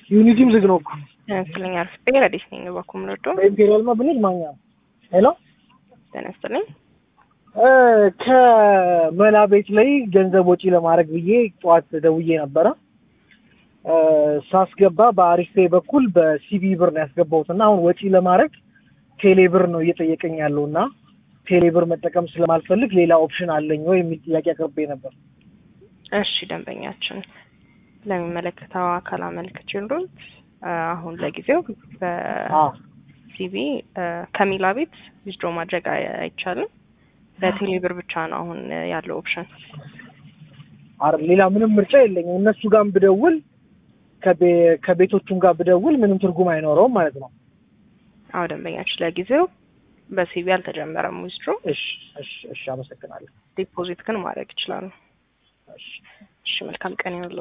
ዩኒቲም ዝግ ነው እኮ ተነስተልኝ አርፍቤ ረዲስ ነኝ በኩም ረዶ በኢምፔሪያል ማ ብንሄድ ማኛ ነው። ሄሎ ተነስተልኝ እ ከመላ ቤት ላይ ገንዘብ ወጪ ለማድረግ ብዬ ጠዋት ደውዬ ነበረ። እ ሳስገባ በአሪፍ ፔይ በኩል በሲቢ ብር ነው ያስገባሁት እና አሁን ወጪ ለማድረግ ቴሌ ብር ነው እየጠየቀኝ ያለው እና ቴሌ ብር መጠቀም ስለማልፈልግ ሌላ ኦፕሽን አለኝ ወይ የሚል ጥያቄ አቅርቤ ነበር። እሺ ደንበኛችን ለሚመለከተው አካል አመልክችሉት አሁን ለጊዜው አ በሲቢ ከሚላ ቤት ዊዝድሮ ማድረግ አይ- አይቻልም። በቴሌ ብር ብቻ ነው አሁን ያለው ኦፕሽን። አረ ሌላ ምንም ምርጫ የለኝም። እነሱ ጋር ብደውል ከቤ- ከቤቶቹም ጋር ብደውል ምንም ትርጉም አይኖረውም ማለት ነው። አዎ ደንበኛችን ለጊዜው በሲቢ አልተጀመረም ዊዝድሮ። እሺ እሺ እሺ፣ አመሰግናለሁ። ዲፖዚት ግን ማድረግ ይችላሉ። እሺ እሺ መልካም ቀን ይሁንልዎ።